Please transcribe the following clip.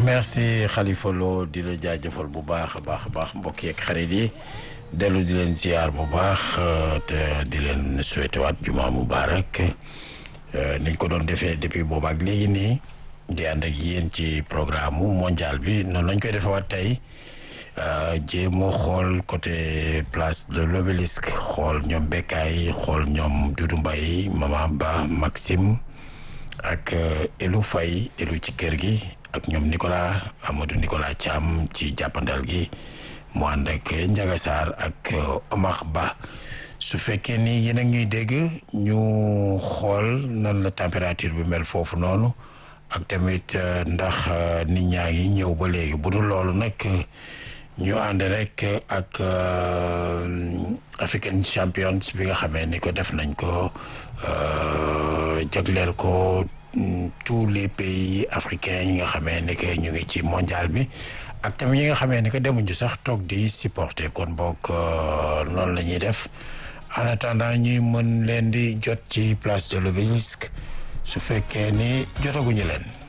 merci Khalifa Lo di la jaajëfal bu baax a baax a baax mbokk yeeg xarit yi dellu di leen ziar bu baax te di leen souhaité waat juma mubarak niñ ko doon defee depuis boobu ak léegi nii di ànd ak yéen ci programme mondial bi noonu lañ koy defewaat tey jéemoo xool côté place de l'obélisque xool ñoom Bekkaay xool ñoom Doudou Mbaye Mama Ba Maxime ak Elou Faye Elou ci kër gi ak ñoom Nicolas Amadou Nicolas Thiam ci jàppandal gi mu ànd ak Ndiaga Sarr ak Omar Ba su fekkee ni yéen a ñuy dégg ñu xool nan la température bi mel foofu noonu ak tamit ndax nit ñaa ngi ñëw ba léegi bu dul loolu nag ñu ànd rek ak African Champions bi nga xamee ni ko def nañ ko jagleel ko tous les pays africains yi nga xamee ni que ñu ngi ci mondial bi ak tamit yi nga xamee ni que demuñu sax toog di supporter kon boog noonu la ñuy def en attendant ñuy mën leen di jot ci place de l'obélisque su fekkee ni jotaguñu leen